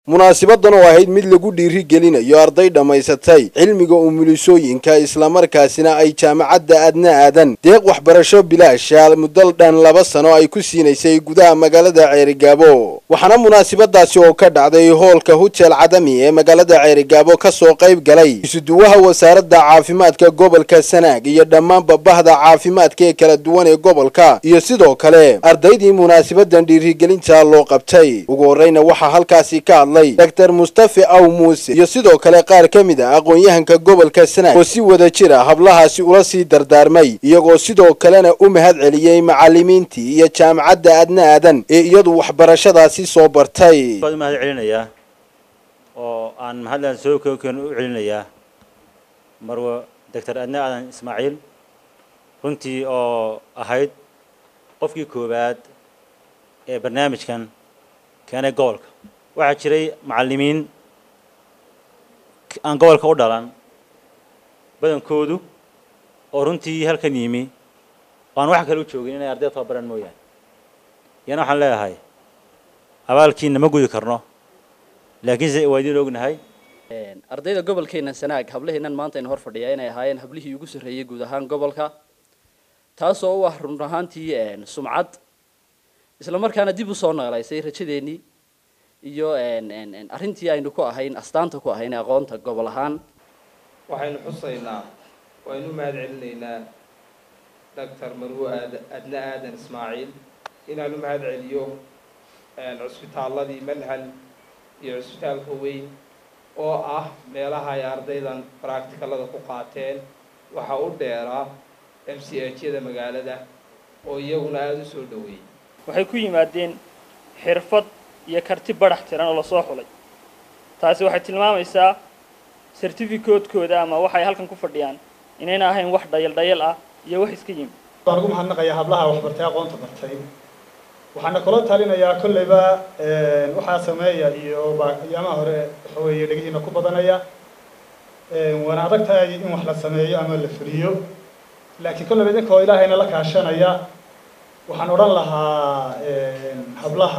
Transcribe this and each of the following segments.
munaasibadan oo ahayd mid lagu dhiiri gelinayo arday dhammaysatay cilmiga umulisooyinka islamarkaasina ay jaamacadda adna aadan deeq waxbarasho bilaasha muddo dhan laba sano ay ku siinaysay gudaha magaalada ceerigaabo waxaana munaasibadaasi oo ka dhacday hoolka hujeel cadami ee magaalada ceerigaabo ka soo qayb galay isuduwaha wasaaradda caafimaadka gobolka sanaag iyo dhammaanba bahda caafimaadka ee kala duwan ee gobolka iyo sidoo kale ardaydii munaasabadan dhiirigelinta loo qabtay ugu horreyna waxaa halkaasi ka hadlay dr mustafe aw muuse iyo sidoo kale qaar ka mid ah aqoon-yahanka gobolka sanaag oo si wada jir a hablahaasi ula sii dardaarmay iyagoo sidoo kalena u mahad celiyey macalimiintii iyo jaamacadda adna aadan ee iyadu waxbarashadaasi soo bartay u mahad celinayaa oo aan mahadlan soo kookeen u celinayaa marwa doctor adna aadan ismaaciil runtii oo ahayd qofkii koowaad ee barnaamijkan keenay gobolka waxaa jiray macallimiin aan gobolka u dhalan badankoodu oo runtii halkan yimi oo aan wax kale u joogin inay arday tababaran mooyaane iyana waxaan leeyahay abaalkiina ma gudi karno laakiinse waa idiin ognahay ardayda gobolkeena sanaag hablaheennan maanta aynu hor fadhiyaa inay ahaayeen hablihii ugu sarreeyey guud ahaan gobolka taasoo u ah run ahaantii sumcad isla markaana dib usoo noolaysay rajadeennii iyo arrintii aynu ku ahayn astaanta ku ahayn aqoonta gobol ahaan waxaynu xusaynaa waynu mahad celinaynaa doctor marwo aad adna aadan ismaaciil inaanu mahad celiyo cusbitaaladii manhal iyo cusbitaalka weyn oo ah meelaha ay ardaydan practicalada ku qaateen waxaa u dheeraa m c h yada magaalada oo iyaguna aada u soo dhaweeyey waxay ku yimaadeen xirfad iyo karti badhax tiran oo lasoo xulay taasi waxay tilmaamaysaa certificatekooda ama waxay halkan ku fadhiyaan inayna ahayn wax dhayal dhayal ah iyo wax iska yimi waan ugu mahadnaqayaa hablaha waxbartay aqoonta bartay waxaana kula talinayaa kolleyba waxaa sameeya iyo ayaamaha hore waxa weeye dhegihiina ku badanaya waana adag tahay in wax la sameeyo ama la fuliyo laakiin kolleyba idinkoo ilaahayna la kaashanaya waxaan odhan lahaa hablaha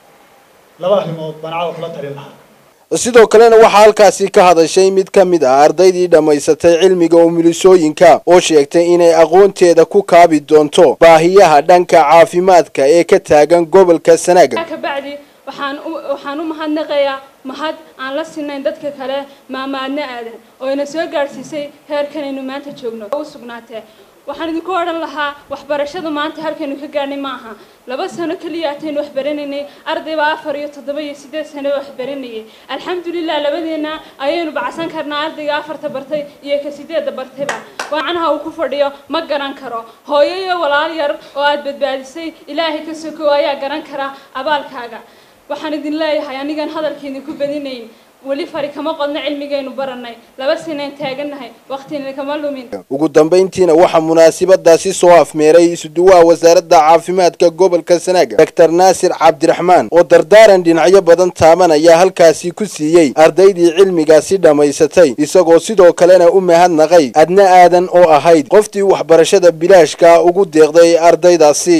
laba arrimood baan caawa kula talin lahaa sidoo kalena waxaa halkaasi ka hadashay mid ka mid ah ardaydii dhammaysatay cilmiga umulisooyinka oo sheegtay inay aqoonteeda ku kaabi doonto baahiyaha dhanka caafimaadka ee ka taagan gobolka sanaag kabacdi waxaan u waxaan u mahadnaqayaa mahad aan la sinayn dadka kale maamaadna aadan oo ina soo gaadhsiisay heerkanaynu maanta joogno u sugnaatee waxaan idinku odhan lahaa waxbarashada maanta halkaynu ka gaadhnay maaha laba sano keliya ataynu wax baranaynay ardaybaa afar iyo toddoba iyo siddeed sano wax baranayay alxamdulilah labadeenna ayaynu bacsan karnaa ardayga afarta bartay iyo ka sideedda bartayba waacanaha uu ku fadhiyo ma garan karo hooyo iyo walaal yar oo aada badbaadisay ilaahay ka sokow ayaa garan kara abaalkaaga waxaan idin leeyahay anigan hadalka idinku badinayn weli fari kama qodno cilmigaynu baranay laba sinayn taagannahay waqtina kama lumin ugu dambayntiina waxaa munaasibadaasi soo afmeeray isuduwaha wasaaradda caafimaadka gobolka sanaaga doctor naasir cabdiraxmaan oo dardaaran dhinacyo badan taabanaya halkaasi ku siiyey ardaydii cilmigaasi dhammaysatay isagoo sidoo kalena u mahadnaqay adna aadan oo ahayd qoftii waxbarashada bilaashka ugu deeqday ardaydaasi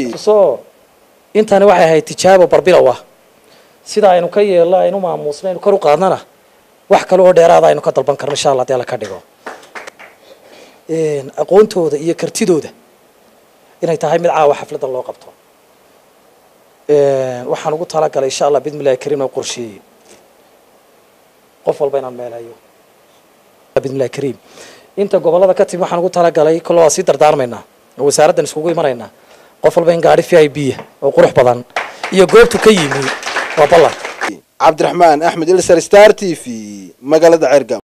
intani waxay ahayd tijaabo barbilow ah sida aynu ka yeelno aynu maamuusno aynu kor u qaadnana wax kale oo dheeraada aynu ka dalban karno insha allah hadii alla ka dhigo aqoontooda iyo kartidooda inay tahay mid caawa xafladda loo qabto waxaan ugu talagalay insha allah bidmillahi kariim oo qorsheeyey qof walba inaan meelayo bidmillahi kariim inta gobolada ka timi waxaan ugu talagalay kolo waa sii dardaarmaynaa oo wasaaraddan iskugu imanaynaa qof walba in gaari v i b oo qurux badan iyo goobtu ka yimi waa ballan cabdiraxmaan axmed ilsar star t v magaalada cergam